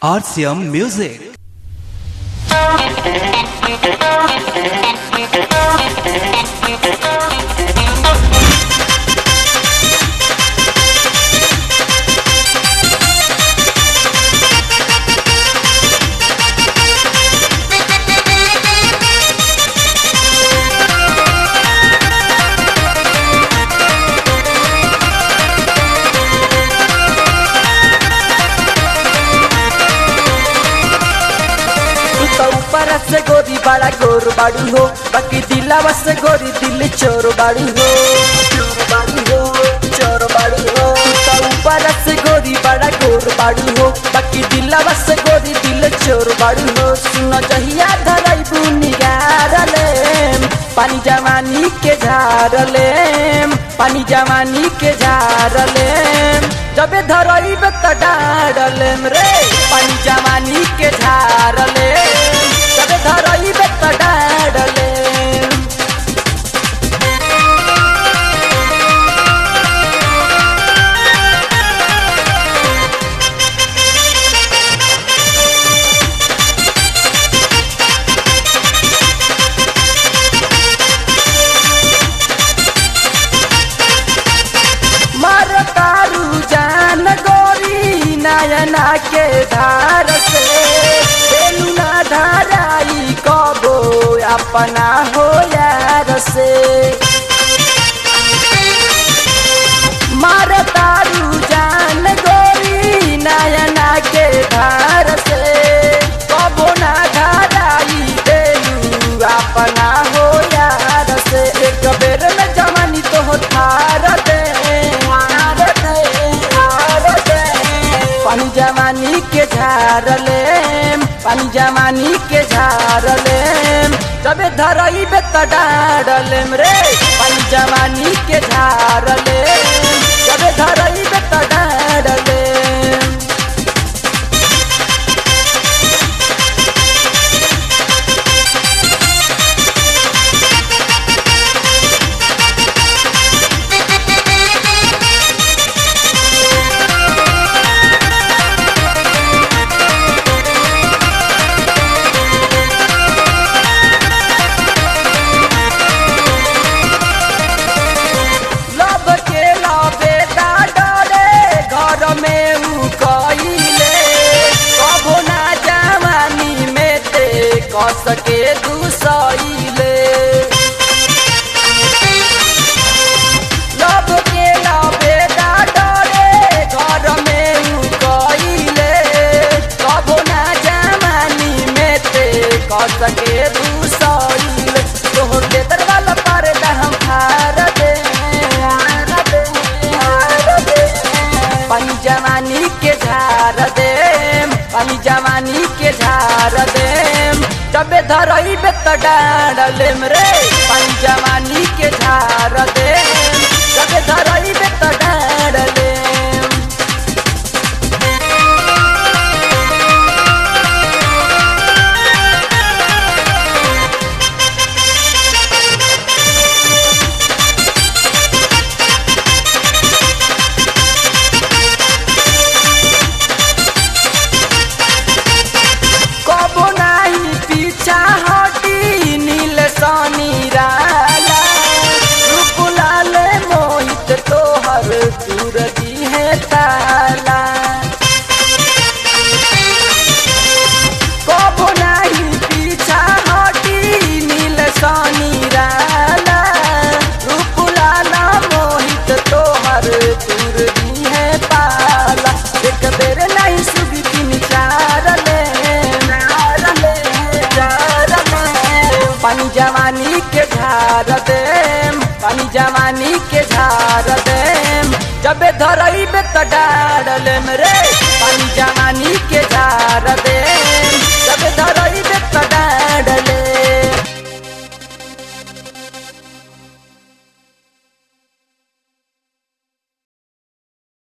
RCM Music. तू तो ऊपर से गोरी बड़ा गोर बाड़ू हो बाकी दिलावा से गोरी दिल चोर बाड़ू हो चोर बाड़ू हो चोर बाड़ू हो तू तो ऊपर से गोरी बड़ा गोर बाड़ू हो बाकी दिलावा से गोरी दिल चोर बाड़ू हो सुन जहिया धराई बुनिगार ले पानी जवानी के झार ले पानी जवानी के झार ले जबे धरई त डाडलेम रे पानी जवानी के झार ले जबे धरई त डाडलेम मर तारू जान गोरी नयना के धार से बेलू ना धाराई कबो अपना हो यार से मर तारू जान गोरी नयना के धार से कबो ना धाराई बेलू अपना हो यार से एक बेर में जवानी तो हो थार दे थार दे थार दे पानी जवानी के झार ले पानी जवानी के झार ले तबे धरई बे त डाडलेम रे पानी जवानी के झार ले तबे धरई बे त डाडलेम लब के लबे डरे घर में उ कइले कभो ना जवानी में ते कस के दुसइले लब के लबे डरे घर में उ कइले कभो ना जवानी में ते कस के दुसइले तोहर लेतर वाला पर्दा हम फार दे पानी जवानी के झार दे पानी जवानी के झार दे तबे धरई बे त डाडलेम रे पानी जवानी के झार दे तबे धरई बे त डाडलेम कबो नाही पीछा हटी नील सनी राला रूपलाल मोहित तोहर दूर दी है ताला कबो नाही पीछा हटी नील सनी राला रूपलाल मोहित तोहर दूर दी है पाला एक बेर नहीं सुगी तीन चार ले चार ले चार ले पानी जवानी के झार दे पानी जवानी के झार दे जबे धरई बे त डाडलेम रे पानी जवानी के झार दे